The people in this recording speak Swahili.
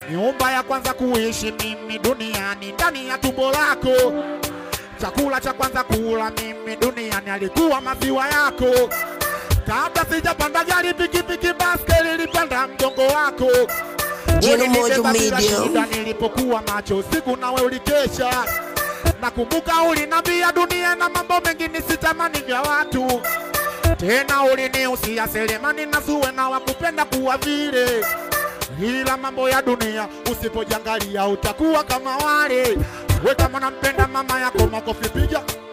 nyumba ya kwanza kuishi mimi duniani ndani ya tumbo lako. Chakula cha kwanza kula mimi duniani alikuwa maziwa yako. Kabla sijapanda gari, pikipiki, baskeli, nilipanda mgongo wako. Jino Mojo Ulinibeba bila Media. shida nilipokuwa macho usiku, nawe ulikesha. Nakumbuka ulinambia dunia na mambo mengi nisitamani vya watu tena uliniusia Selemani na Zuwe na wakupenda kuwa vile, ila mambo ya dunia usipojangalia utakuwa kama wale. We kama nampenda mama yako, makofi piga